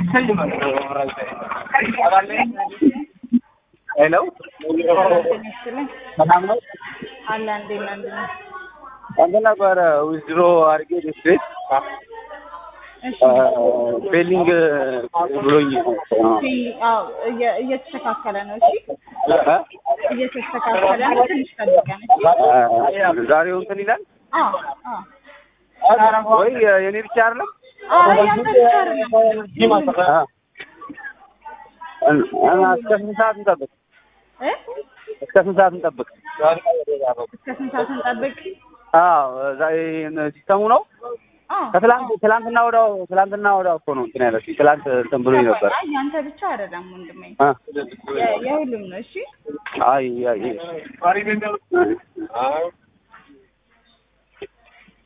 ሄሎ ሰላም ነው? አለ እንዴት ነህ? እንዴት ነህ? እንትን ነበረ ዊዝድሮ አድርጌ ዲስትሪክት እሺ ፌሊንግ ብሎኝ አዎ እየ- እየተስተካከለ ነው። እሺ እየተስተካከለ ነው። ትንሽ ጠብቀን። እሺ ዛሬው እንትን ይላል አዎ አዎ ወይ የኔ ብቻ አይደለም? አይ ያንተ ብቻ አይደለም። እና እስከ ስንት ሰዓት እንጠብቅ? እ እስከ ስንት ሰዓት እንጠብቅ? እስከ ስንት ሰዓት እንጠብቅ? አዎ ዛሬ ሲስተሙ ነው። አዎ ከትላንት ትላንትና ወዳው ትላንትና ወዳው እኮ ነው እንትን ያለችኝ። ትላንት እንትን ብሎኝ ነበር። አይ ያንተ ብቻ አይደለም ወንድሜ፣ አ የ- የሁሉም ነው። እሺ አይ አይ